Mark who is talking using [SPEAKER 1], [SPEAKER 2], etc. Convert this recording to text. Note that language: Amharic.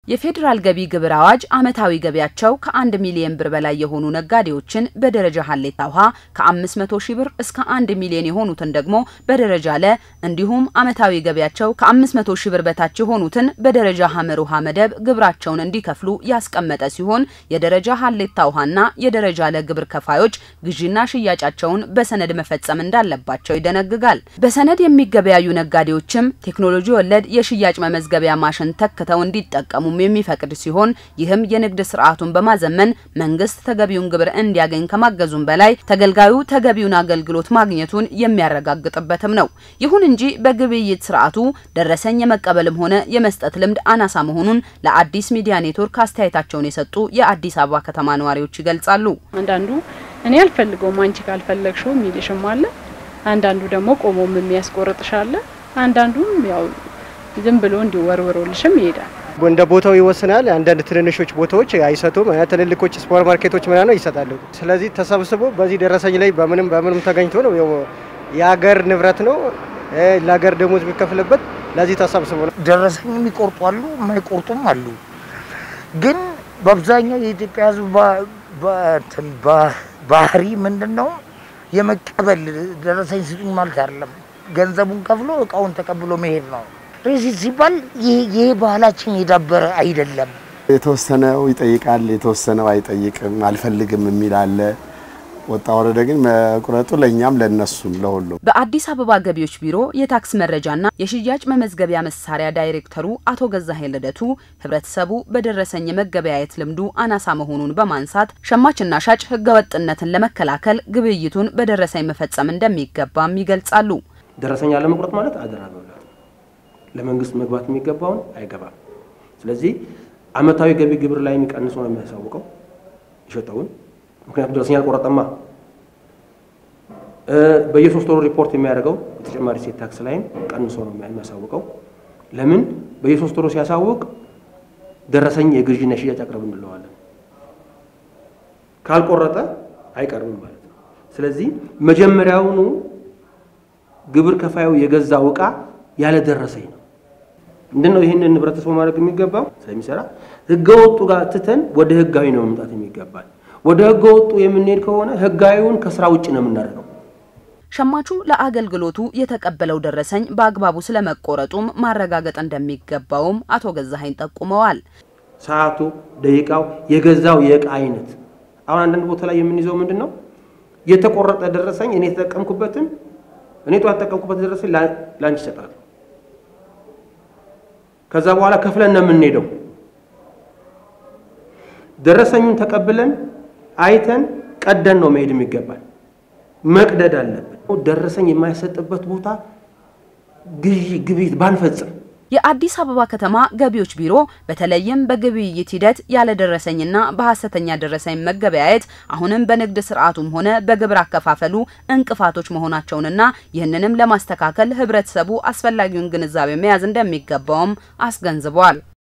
[SPEAKER 1] የፌዴራል ገቢ ግብር አዋጅ ዓመታዊ ገቢያቸው ከአንድ ሚሊዮን ብር በላይ የሆኑ ነጋዴዎችን በደረጃ ሀሌታ ውሃ ከ500 ሺህ ብር እስከ 1 ሚሊዮን የሆኑትን ደግሞ በደረጃ ለ እንዲሁም ዓመታዊ ገቢያቸው ከ500 ሺህ ብር በታች የሆኑትን በደረጃ ሀመር ውሃ መደብ ግብራቸውን እንዲከፍሉ ያስቀመጠ ሲሆን የደረጃ ሀሌታ ውሃና የደረጃ ለ ግብር ከፋዮች ግዢና ሽያጫቸውን በሰነድ መፈጸም እንዳለባቸው ይደነግጋል። በሰነድ የሚገበያዩ ነጋዴዎችም ቴክኖሎጂ ወለድ የሽያጭ መመዝገቢያ ማሽን ተክተው እንዲጠቀሙ የሚፈቅድ ሲሆን ይህም የንግድ ስርዓቱን በማዘመን መንግስት ተገቢውን ግብር እንዲያገኝ ከማገዙም በላይ ተገልጋዩ ተገቢውን አገልግሎት ማግኘቱን የሚያረጋግጥበትም ነው። ይሁን እንጂ በግብይት ስርዓቱ ደረሰኝ የመቀበልም ሆነ የመስጠት ልምድ አናሳ መሆኑን ለአዲስ ሚዲያ ኔትወርክ አስተያየታቸውን የሰጡ የአዲስ አበባ ከተማ ነዋሪዎች ይገልጻሉ።
[SPEAKER 2] አንዳንዱ እኔ አልፈልገውም አንቺ ካልፈለግሽው የሚልሽም አለ። አንዳንዱ ደግሞ ቆሞም የሚያስቆርጥሽ አለ። አንዳንዱም ያው ዝም ብሎ እንዲወርውሮልሽም ይሄዳል።
[SPEAKER 3] እንደ ቦታው ይወስናል። አንዳንድ ትንንሾች ቦታዎች አይሰጡም። ትልልቆች ሱፐር ማርኬቶች ምናምን ይሰጣሉ። ስለዚህ ተሰብስቦ በዚህ ደረሰኝ ላይ በምንም በምንም ተገኝቶ ነው የሀገር ንብረት ነው ለሀገር ደሞዝ የሚከፍልበት ለዚህ ተሰብስቦ ነው።
[SPEAKER 4] ደረሰኝ የሚቆርጡ አሉ፣ የማይቆርጡም አሉ። ግን በአብዛኛው የኢትዮጵያ ሕዝብ ባህሪ ምንድን ነው? የመቀበል ደረሰኝ ስጡኝ ማለት አይደለም። ገንዘቡን ከፍሎ እቃውን ተቀብሎ መሄድ ነው። ሬሲት ሲባል ይሄ ባህላችን የዳበረ አይደለም።
[SPEAKER 5] የተወሰነው ይጠይቃል፣ የተወሰነው አይጠይቅም፣ አልፈልግም የሚል አለ። ወጣ ወረደ ግን መቁረጡ ለእኛም ለእነሱም ለሁሉም።
[SPEAKER 1] በአዲስ አበባ ገቢዎች ቢሮ የታክስ መረጃና የሽያጭ መመዝገቢያ መሳሪያ ዳይሬክተሩ አቶ ገዛኸኝ ልደቱ ህብረተሰቡ በደረሰኝ የመገበያየት ልምዱ አናሳ መሆኑን በማንሳት ሸማችና ሻጭ ህገወጥነትን ለመከላከል ግብይቱን በደረሰኝ መፈጸም እንደሚገባም ይገልጻሉ።
[SPEAKER 6] ደረሰኝ አለመቁረጥ ማለት አደራ መብላት ለመንግስት መግባት የሚገባውን አይገባም። ስለዚህ አመታዊ ገቢ ግብር ላይ የሚቀንሱ ነው የሚያሳውቀው የሸጠውን ምክንያቱም ደረሰኝ አልቆረጠማ። በየሶስት ወሩ ሪፖርት የሚያደርገው የተጨማሪ እሴት ታክስ ላይም ቀንሶ ነው የሚያሳውቀው። ለምን በየሶስት ወሩ ሲያሳውቅ ደረሰኝ የግዥና የሽያጭ አቅርብ እንለዋለን። ካልቆረጠ አይቀርብም ማለት ነው። ስለዚህ መጀመሪያውኑ ግብር ከፋዩ የገዛው እቃ ያለ ደረሰኝ ነው። ምንድን ነው ይህንን ህብረተሰቡ ማድረግ የሚገባው ስለሚሰራ ህገወጡ ጋር ትተን ወደ ህጋዊ ነው መምጣት የሚገባል። ወደ ህገ ወጡ የምንሄድ ከሆነ ህጋዊውን ከስራ ውጭ ነው የምናደርገው።
[SPEAKER 1] ሸማቹ ለአገልግሎቱ የተቀበለው ደረሰኝ በአግባቡ ስለመቆረጡም ማረጋገጥ እንደሚገባውም አቶ ገዛኸኝ ጠቁመዋል።
[SPEAKER 6] ሰዓቱ፣ ደቂቃው፣ የገዛው የእቃ አይነት አሁን አንዳንድ ቦታ ላይ የምንይዘው ምንድን ነው የተቆረጠ ደረሰኝ እኔ የተጠቀምኩበትን እኔ ጠዋት የተጠቀምኩበት ደረሰኝ ላንቺ ይሰጣል። ከዛ በኋላ ከፍለን ነው የምንሄደው። ደረሰኙን ተቀብለን አይተን ቀደን ነው መሄድ የሚገባል። መቅደድ አለብን። ደረሰኝ የማይሰጥበት ቦታ ግዢ ግብይት ባንፈጽም
[SPEAKER 1] የአዲስ አበባ ከተማ ገቢዎች ቢሮ በተለይም በግብይት ሂደት ያለ ደረሰኝና በሐሰተኛ ደረሰኝ መገበያየት አሁንም በንግድ ስርዓቱም ሆነ በግብር አከፋፈሉ እንቅፋቶች መሆናቸውንና ይህንንም ለማስተካከል ህብረተሰቡ አስፈላጊውን ግንዛቤ መያዝ እንደሚገባውም አስገንዝበዋል።